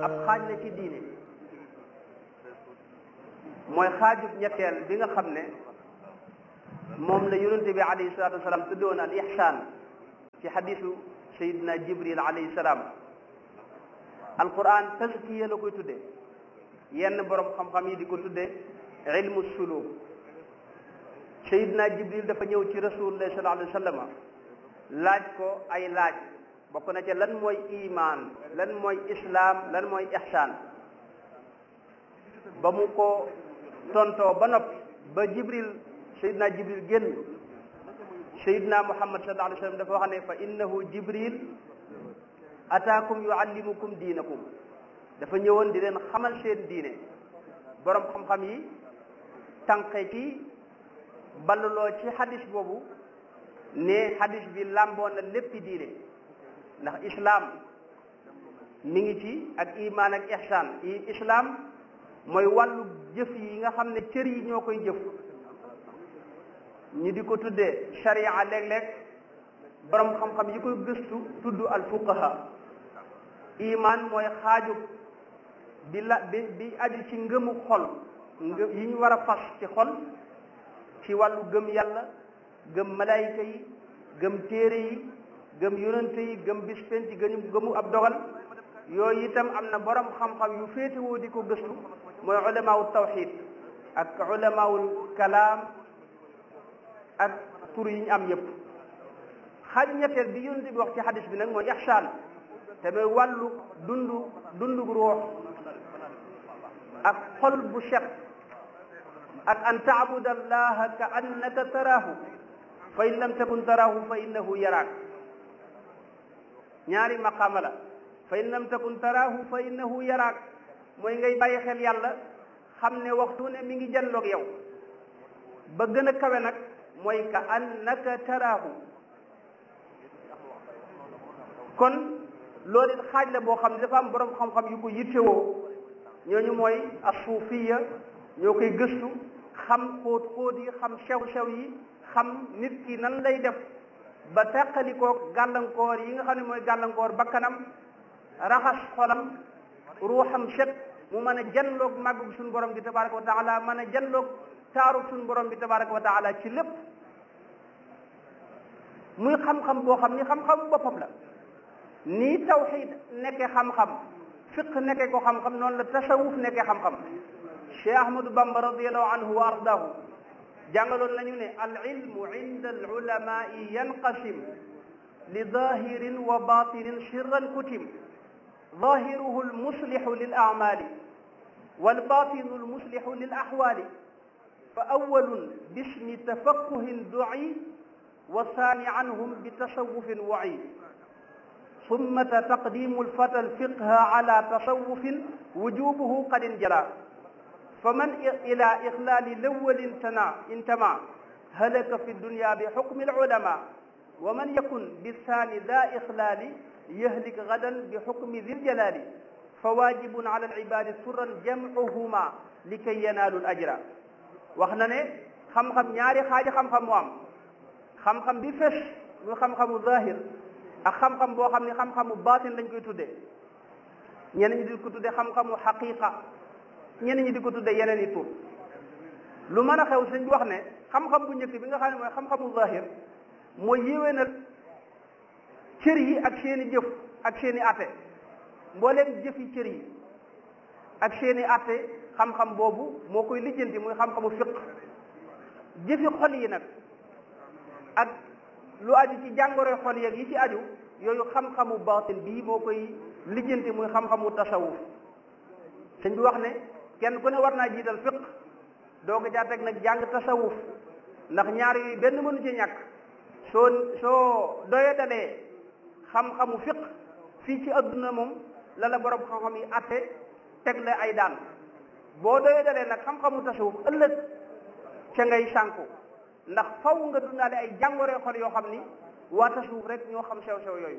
ab xaaj la ci diine mooy xaajub ñetteel bi nga xam ne moom la yonente bi alayhi salatu wasalaam tuddoon al ihsaan ci xadisu sayidina jibril alayhi salaam alquran tazkiya la koy tudde yenn borom xam-xam yi di ko tudde ilmu suluk sayidina jibril dafa ñëw ci rasulullah sallallahu alayhi wa sallam laaj ko ay laaj bokk na ca lan mooy iman lan mooy islaam lan mooy ihsaan ba mu ko tontoo ba noppi ba jibril sayidina jibril génn sayidina muhammad sallallahu alayhi wa sallam dafa wax ne fa innahu jibril ataakum yuallimukum diinakum dafa ñëwoon di leen xamal seen diine borom xam-xam yi tànqe ci balluloo ci hadis boobu ne hadis bi làmboo na léppi diine ndax islaam mi ngi ci ak iman ak ihsaan i islaam mooy wàllu jëf yi nga xam ne cër yi ñoo koy jëf ñu di ko tuddee sharia léeg-léeg borom xam-xam yi koy gëstu tudd al fuqaha iman mooy xaaju bi la bi bi aju ci ngëmu xol ngë yi ñu war a fas ci xol ci wàllu gëm yàlla gëm malayka yi gëm téere yi gëm yonante yi gëm bis penc gëmu gëmu ab dogal yooyu itam am na borom xam-xam yu féetewoo di ko gëstu mooy ulamaawu tawxid ak ulamaawul kalaam ak tur yi ñu am yépp xaaj ñetteel bi yonente bi wax ci xadis bi nag mooy ihsaan te mooy wàllu dundu dundu ruux ak xol bu set ak an taabuda allaha ka annaka taraahu fa in lam takun taraahu fa innahu yaraak ñaari maqaama la fa in lam takun taraahu fa innahu yaraak mooy ngay bàyyi xel yàlla xam ne waxtu ne mi ngi janloog yow ba gën a kawe nag mooy ka annaka taraahu kon loolu it xaaj la boo xam ne dafa am borom xam-xam yu ko yittewoo ñooñu mooy asuufiya ñoo koy gëstu xam xóot xóot yi xam sew-sew yi xam nit ki nan lay def ba teqalikoo gàllankoor yi nga xam ne mooy gàllankoor bakkanam raxas xolam ruuxam set mu mën a janloog màggug suñu borom bi tabaraka wa taala mën a janloog taarug suñu borom bi tabaraka wa taala ci lépp muy xam-xam boo xam ni xam-xam boppam la nii tawxid nekkee xam-xam fiq nekkee ko xam-xam noonu la tasawuf nekkee xam-xam Cheikh Ahmadou Bamba radiallahu anhu wa ardaahu jàngaloon nañu ne al ilmu inda al ulamai yanqasim li zahirin wa batinin sirran kutim zahiruhu al muslihu lil amali wal batinu al muslihu lil ahwali fa awalun bismi tafaqquhin du'i wa saani anhum bi tasawufin wa'i ثم تقديم الفتى الفقه على تصوف وجوبه قد انجلى فمن إلى إخلال الأول انتمى هلك في الدنيا بحكم العلماء ومن يكن بالثاني ذا إخلال يهلك غدا بحكم ذي الجلال فواجب على العباد سرا جمعهما لكي ينالوا الأجر waxna ne xam-xam ñaari xaaji xam-xam mu am xam-xam bi fes muy xam-xamu zahir ak xam-xam boo xam ne xam-xamu baatin lañ koy tuddee ñenn ñi di ko tuddee xam-xamu xaqiqa ñenn ñi di ko tuddee yeneen i tur lu mën a xew sëñ bi wax ne xam-xam bu njëkk bi nga xam ne mooy xam-xamu zahir mooy yéwénal cër yi ak seen i jëf ak seen i atte mbooleem jëfi cër yi ak seen i atte xam-xam boobu moo koy lijjanti muy xam-xamu fiq jëfi xol yi nag ak lu aju ci jàngoro xol yeeg yi ci aju yooyu xam-xamu baatin bii moo koy lijjanti muy xam-xamu tasawuf sëñ bi wax ne kenn ku ne war naa jiital fiq doo ko caa teg nag jàng tasawuf ndax ñaar yooyu benn mënu ci ñàkk soo soo doye dalee xam-xamu fiq fii ci adduna moom la la borom xam-xam yi atte teg la ay daan boo doye dalee nag xam-xamu tasawuf ëllëg ca ngay sànku ndax faw nga dundaale ay jàngoree xol yoo xam ni waa tasawuf rek ñoo xam sew-sew yooyu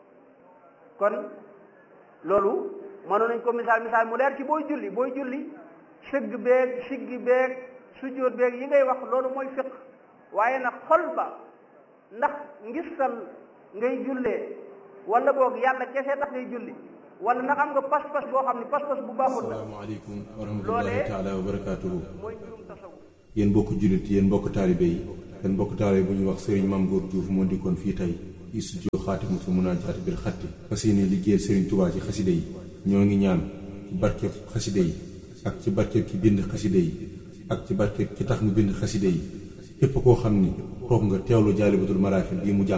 kon loolu mënoon nañ ko misaal misaal mu leer ci booy julli booy julli sëgg beeg siggi beeg sujjóot beeg yi ngay wax loolu mooy fiq waaye nag xol ba ndax ngistal ngay jullee wala boog yàlla kese tax ngay julli wala ndax am nga pas-pas boo xam ne pas-pas bu baaxul la asalaamaaleykum wa rahmatullahi taala wa barakaatuhu mooy mbirum tasawuf yéen mbokk jullit yéen mbokk taalibe yi yéen mbokk taalibe bu ñuy wax sëriñ Mame Goor Diouf moo dikkoon fii tey ci studio Xaatimatul Munaajaat bil xatti fas yéene liggéeyal sëriñ Tuubaa ci xaside yi ñoo ngi ñaan ci barkeb xaside yi ak ci barkeb ki bind xaside yi ak ci barkeb ki tax mu bind xaside yi képp koo xam ni toog nga teewlu jaalibatul maraaxib bii mu jàng